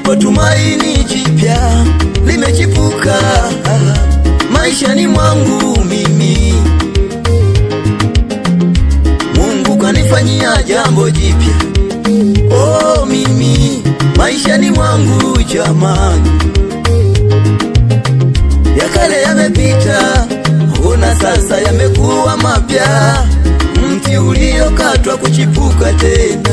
lipo tumaini jipya limechipuka maishani mwangu mimi. Mungu kanifanyia jambo jipya, oh mimi maishani mwangu jamani, ya kale yamepita, ona sasa yamekuwa mapya, mti uliokatwa kuchipuka tena.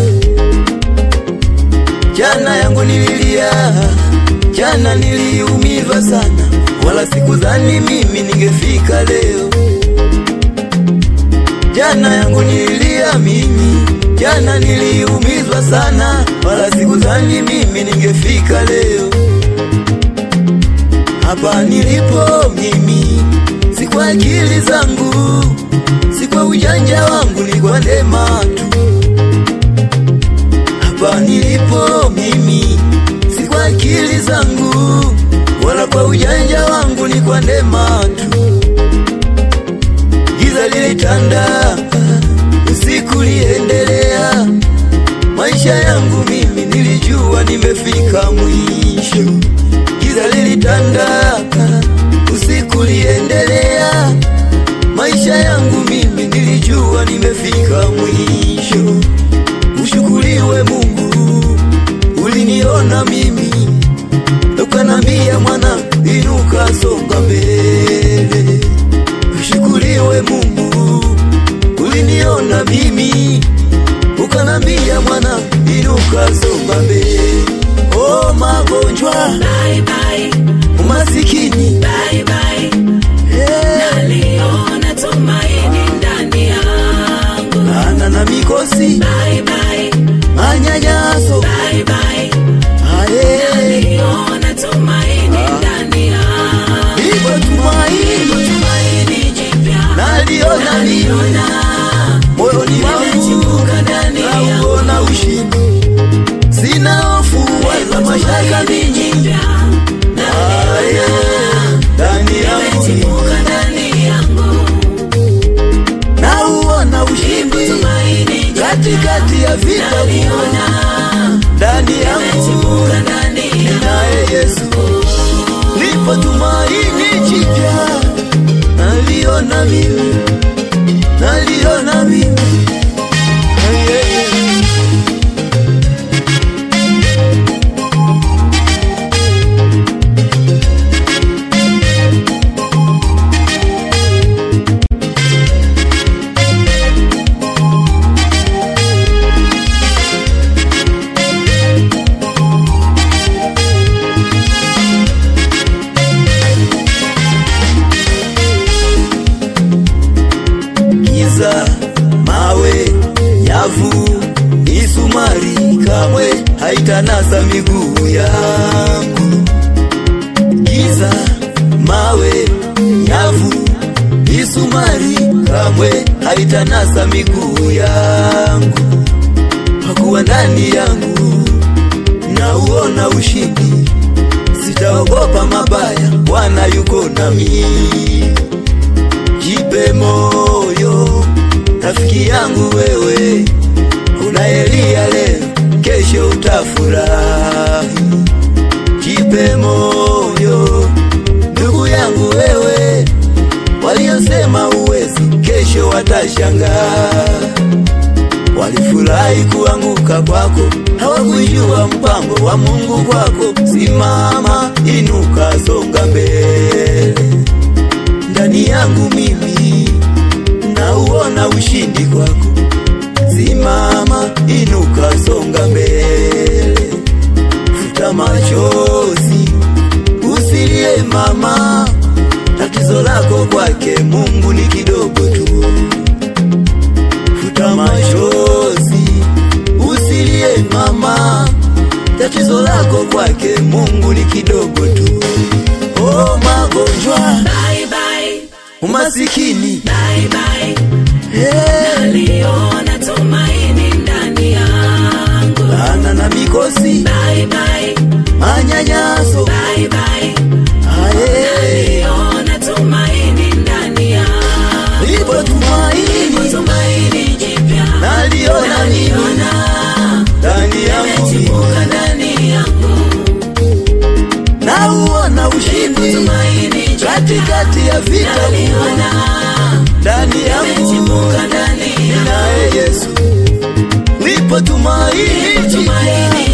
Jana yangu nililia, jana niliumizwa sana, wala sikudhani mimi ningefika leo. Jana yangu nililia mimi, jana niliumizwa sana, wala sikudhani mimi ningefika leo. Hapa nilipo mimi, si kwa akili zangu, si kwa ujanja wangu, ni kwa neema tu hapa nilipo mimi, si kwa akili zangu wala kwa ujanja wangu, ni kwa neema tu. Giza lilitanda, usiku liendelea, maisha yangu mimi nilijua nimefika mwisho. Giza lilitanda, usiku liendelea, maisha yangu mimi nilijua nimefika mwisho. Ushukuriwe Mungu, uliniona mimi, ukanambia mwana, inuka, songa mbele. Ushukuriwe Mungu, uliniona mimi, ukanambia mwana, inuka, songa mbele. Oh, magonjwa, Bye bye, umasikini, bye bye. eh, Naliona tumaini ndani yangu. ana na mikosi, Bye bye, manyanyaso, bye bye. aye, Naliona tumaini ndani yangu. ipo tumaini, Tumaini jipya naliona mimi naliona moyoni mwangu limechipuka ndani yangu. nauona ushindi, sina hofu wala mashaka mingi Jipya Aye, ndani yangu limechipuka ndani yangu. nauona ushindi Tumaini jipya katikati ya vita kuu naliona ndani yangu limechipuka ndani yangu. naye Yesu lipo tumaini jipya naliona mimi naliona mimi Hey, hey, hey. giza, mawe, nyavu, misumari kamwe haitanasa miguu yangu. Giza, mawe, nyavu, misumari kamwe haitanasa miguu yangu, kwa kuwa ndani yangu nauona ushindi, sitaogopa mabaya, Bwana yuko nami jipe moyo rafiki yangu wewe, unaelia leo, kesho utafurahi. Jipe moyo ndugu yangu wewe, waliosema uwezi, kesho watashangaa. Walifurahi kuanguka kwako, hawakujua mpango wa Mungu kwako. Simama, inuka, songa mbele ndani yangu mimi nauona ushindi kwako. Simama, inuka, songa mbele, futa machozi, usilie mama, tatizo lako kwake Mungu ni kidogo tu. Futa machozi, usilie mama, tatizo lako kwake Mungu ni kidogo tu. Oh, magonjwa Bye bye, umasikini bye bye. hey, Naliona tumaini ndani yangu. ana na mikosi Bye bye, manyanyaso bye bye. aye, Naliona tumaini ndani yangu. lipo tumaini Tumaini jipya naliona mimi naliona ndani yangu mimi. limechipuka ndani yangu. katikati ya vita naliona ndani yangu limechipuka ndani yangu naye Yesu lipo tumaini tumaini